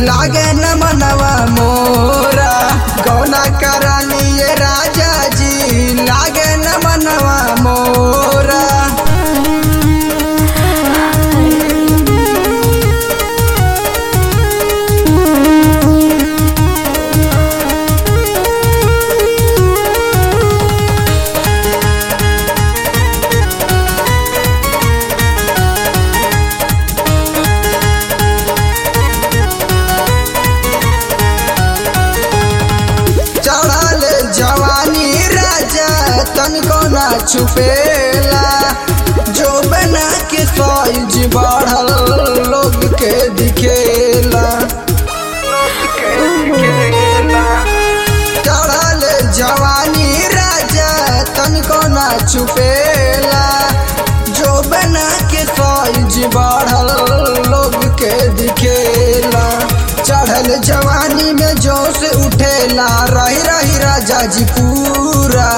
लागे न मनवा मोरा गौना करा लिए राजा जी लागे न मनवा मोरा चढ़ल जवानी राजा तनिको ना छुपेला जो बना के साइज बढ़ल लोग के दिखेला चढ़ल जवानी राजा तनिको ना छुपेला जो बना के साइज बढ़ल लोग के दिखेला चढ़ल जवानी में जोश उठेला रही रही राजा जी पूरा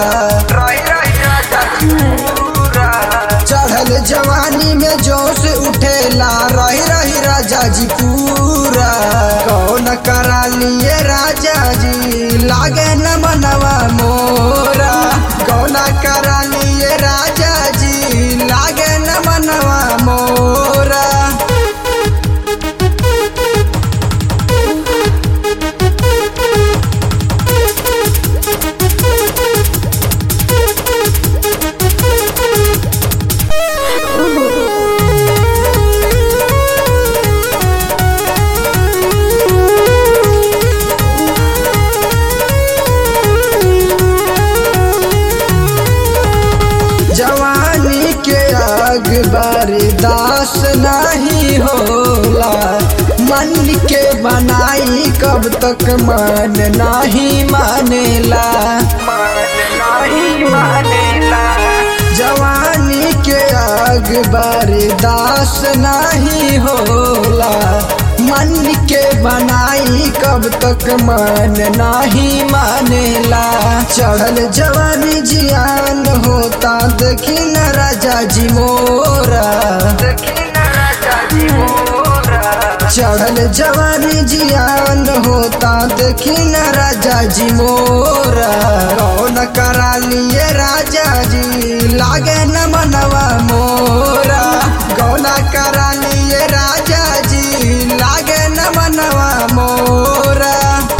चढ़ल जवानी में जोश उठेला रही रही राजा जी पूरा कौन करा लिए राजा जी लागे न मनवा मोरा कौन करा लिए राजा जी लागे न मनवा मोरा जवानी के आग बर्दास नहीं होला मन के बनाई कब तक मन नहीं मानेला जवानी के आग बर्दास नहीं होला मन के बनाई कब तक मन नहीं मानेला चढ़ल जवानी जियान होता देखी न राजा जी मोरा चढ़ल जवानी जियान होता देखी न राजा जी मोरा कौन करा लिए राजा जी लागे न मनवा मोरा गौना करा लिए राजा जी लागे न मनवा मोरा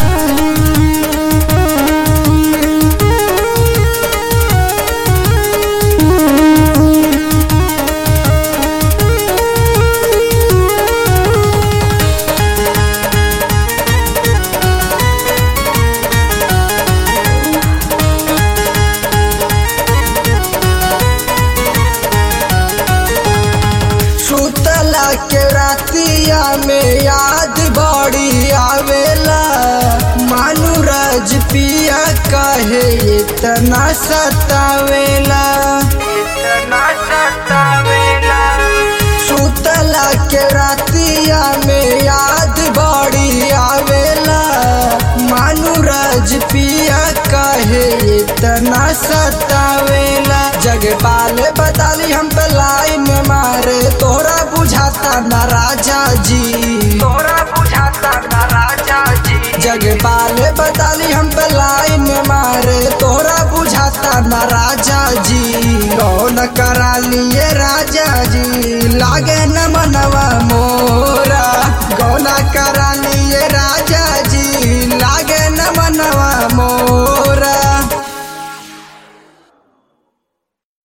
सुतला के रातिया में याद बड़ी आवेला मानु राज पिया कहे इतना सतावेला सुतला के रातिया में याद बड़ी आवेला मानु राज पिया कहे इतना सतावेला जगपाल बताली हम पे लाइन मारे तोरा बुझाता ना राजा जी तोरा बुझाता ना राजा जी जगपाल बताली हम पे लाइन मारे तोरा बुझाता ना राजा जी कौन करा लिए राजा जी लागे न मनवा